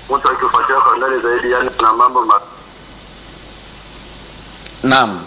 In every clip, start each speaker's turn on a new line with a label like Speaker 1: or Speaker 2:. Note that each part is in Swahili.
Speaker 1: mtu akifuatia kwa ndani zaidi, yani kuna mambo ma
Speaker 2: Naam.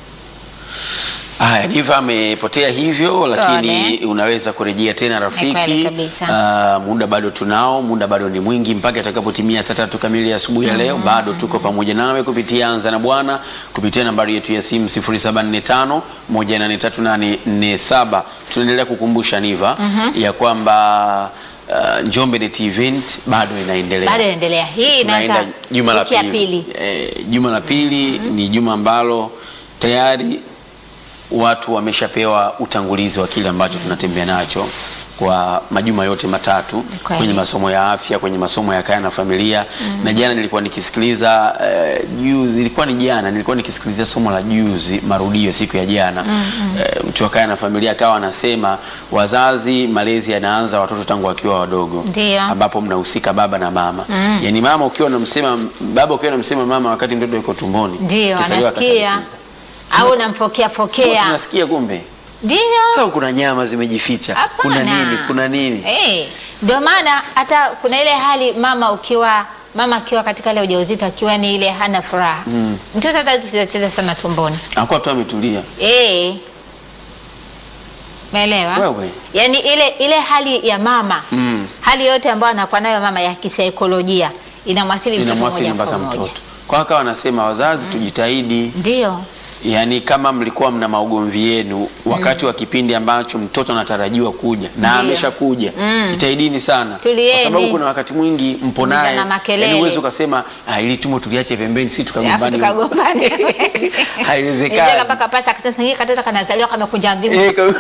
Speaker 2: Haya, Diva amepotea hivyo, lakini
Speaker 3: Pole.
Speaker 2: unaweza kurejea tena
Speaker 3: kweli
Speaker 2: rafiki.
Speaker 3: kabisa.
Speaker 2: Ah, muda bado tunao, muda bado ni mwingi mpaka itakapotimia saa tatu kamili ya asubuhi ya leo. Bado tuko pamoja nawe kupitia Anza na Bwana, kupitia nambari yetu ya simu 0745 18387. Tunaendelea kukumbusha Niva ya kwamba ah, Njombe Net Event bado inaendelea
Speaker 3: Bado inaendelea. Hii
Speaker 2: tunaenda
Speaker 3: inaanza
Speaker 2: juma la
Speaker 3: wiki ya
Speaker 2: pili.
Speaker 3: pili.
Speaker 2: Eh, juma la pili ni juma ambalo tayari watu wameshapewa utangulizi wa kile ambacho tunatembea nacho kwa majuma yote matatu
Speaker 3: kweli.
Speaker 2: kwenye masomo ya afya, kwenye masomo ya kaya na familia. Na jana nilikuwa nikisikiliza eh, juzi, ilikuwa ni jana nilikuwa nikisikiliza somo la juzi, marudio siku ya jana eh, mtu wa kaya na familia akawa anasema wazazi, malezi yanaanza watoto tangu wakiwa wadogo
Speaker 3: Ndio.
Speaker 2: ambapo mnahusika baba na mama. Yaani mama ukiwa unamsema baba ukiwa unamsema mama wakati mtoto yuko tumboni.
Speaker 3: Ndio,
Speaker 2: kisaliwa
Speaker 3: anasikia
Speaker 2: akatalikiza.
Speaker 3: au unampokea
Speaker 2: Kwa
Speaker 3: pokea.
Speaker 2: tunasikia kumbe
Speaker 3: Ndio.
Speaker 2: au kuna nyama zimejificha, kuna
Speaker 3: Hapana.
Speaker 2: nini, kuna nini?
Speaker 3: Eh, ndio maana hata kuna ile hali mama ukiwa mama akiwa katika ile ujauzito akiwa ni ile hana furaha mtoto hata cheza sana tumboni
Speaker 2: Anakuwa tu ametulia.
Speaker 3: eh, umeelewa?
Speaker 2: Wewe.
Speaker 3: Yaani ile ile hali ya mama
Speaker 2: Mm.
Speaker 3: hali yote ambayo anakuwa nayo mama ya kisaikolojia inamwathiri mtoto
Speaker 2: Inamwathiri
Speaker 3: moja
Speaker 2: mpaka
Speaker 3: kwa moja.
Speaker 2: mtoto. Kwa haka wanasema wazazi tujitahidi,
Speaker 3: Ndio.
Speaker 2: yaani kama mlikuwa mna maugomvi yenu wakati wa kipindi ambacho mtoto anatarajiwa kuja na
Speaker 3: Ndio.
Speaker 2: ameshakuja,
Speaker 3: Mm.
Speaker 2: jitahidini sana,
Speaker 3: Tulieni.
Speaker 2: kwa sababu kuna wakati mwingi mpo naye,
Speaker 3: Ulizana makelele.
Speaker 2: yaani uwezi ukasema ah, ili tumo tuliache pembeni, si
Speaker 3: Alafu
Speaker 2: tukagombani.
Speaker 3: tukagombana.
Speaker 2: Haiwezekani.
Speaker 3: Nitaka mpaka pasa akisema hii katoto kanazaliwa kamekunja mvingu.
Speaker 2: Eh, kwa-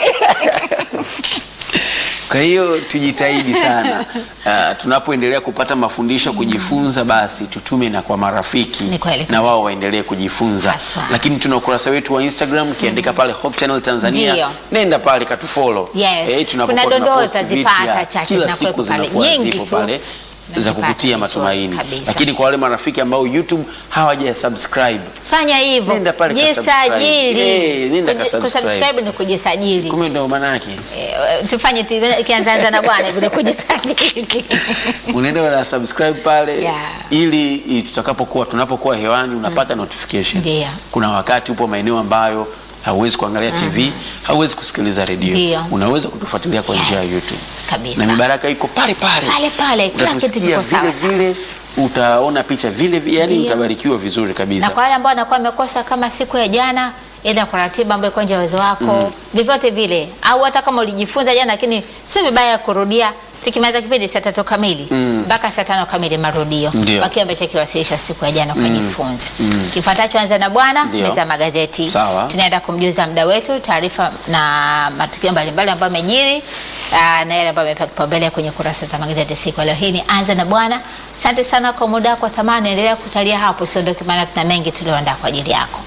Speaker 2: Kwa hiyo tujitahidi sana uh, tunapoendelea kupata mafundisho kujifunza, basi tutume na kwa marafiki
Speaker 3: Ni kweli
Speaker 2: na
Speaker 3: kabisa.
Speaker 2: wao waendelee kujifunza.
Speaker 3: Haswa.
Speaker 2: Lakini tuna ukurasa wetu wa Instagram, ukiandika pale Hope Channel Tanzania,
Speaker 3: Ndio.
Speaker 2: nenda pale katufollow.
Speaker 3: Yes.
Speaker 2: tunapokuwa
Speaker 3: Kuna dondoo
Speaker 2: tunapost
Speaker 3: utazipata
Speaker 2: vitu ya
Speaker 3: chache
Speaker 2: kila
Speaker 3: zinakuwepo
Speaker 2: siku
Speaker 3: pale.
Speaker 2: zinakuwa
Speaker 3: Nyingi
Speaker 2: zipo
Speaker 3: tu.
Speaker 2: pale za
Speaker 3: Unazipata
Speaker 2: kukutia
Speaker 3: vizuri
Speaker 2: matumaini.
Speaker 3: kabisa.
Speaker 2: Lakini kwa wale marafiki ambao YouTube hawaja subscribe,
Speaker 3: Fanya hivyo.
Speaker 2: Nenda pale ka subscribe.
Speaker 3: Jisajili.
Speaker 2: Eh, nenda ka
Speaker 3: Kuji-
Speaker 2: subscribe.
Speaker 3: Kusubscribe ni kujisajili.
Speaker 2: kumbe ndio maana yake.
Speaker 3: Eh, tufanye tu ikianzaanza na bwana vile kujisajili.
Speaker 2: unaenda una subscribe pale
Speaker 3: Yeah.
Speaker 2: ili i- tutakapokuwa tunapokuwa hewani unapata notification.
Speaker 3: Ndio.
Speaker 2: Kuna wakati upo maeneo ambayo hauwezi kuangalia TV, hauwezi kusikiliza redio,
Speaker 3: Ndio.
Speaker 2: unaweza kutufuatilia kwa njia ya
Speaker 3: Yes,
Speaker 2: YouTube
Speaker 3: kabisa.
Speaker 2: na mibaraka iko pale pale
Speaker 3: Pale pale, kila kitu
Speaker 2: Utatusikia
Speaker 3: kiko sawa
Speaker 2: vile
Speaker 3: sawa.
Speaker 2: vile, utaona picha vile vile, yani
Speaker 3: Ndio.
Speaker 2: utabarikiwa vizuri kabisa.
Speaker 3: na kwa wale ambao wanakuwa wamekosa kama siku ya jana enda kwa ratiba ambayo iko nje ya uwezo wako vyovyote vile, au hata kama ulijifunza jana, lakini sio vibaya kurudia. Tukimaliza kipindi saa tatu kamili mpaka saa tano kamili marudio
Speaker 2: Ndio.
Speaker 3: kwa kile ambacho kiwasilishwa siku ya jana ukajifunza. Kifuatacho anza na bwana
Speaker 2: Ndio.
Speaker 3: meza ya magazeti.
Speaker 2: Sawa.
Speaker 3: Tunaenda kumjuza mda wetu taarifa na matukio mbalimbali ambayo yamejiri ah, na yale ambayo yamepewa kipaumbele kwenye kurasa za magazeti siku ya leo. Hii ni anza na bwana. Asante sana kwa muda wako wa thamani, endelea kusalia hapo, usiondoke, maana tuna mengi tulioandaa kwa ajili yako.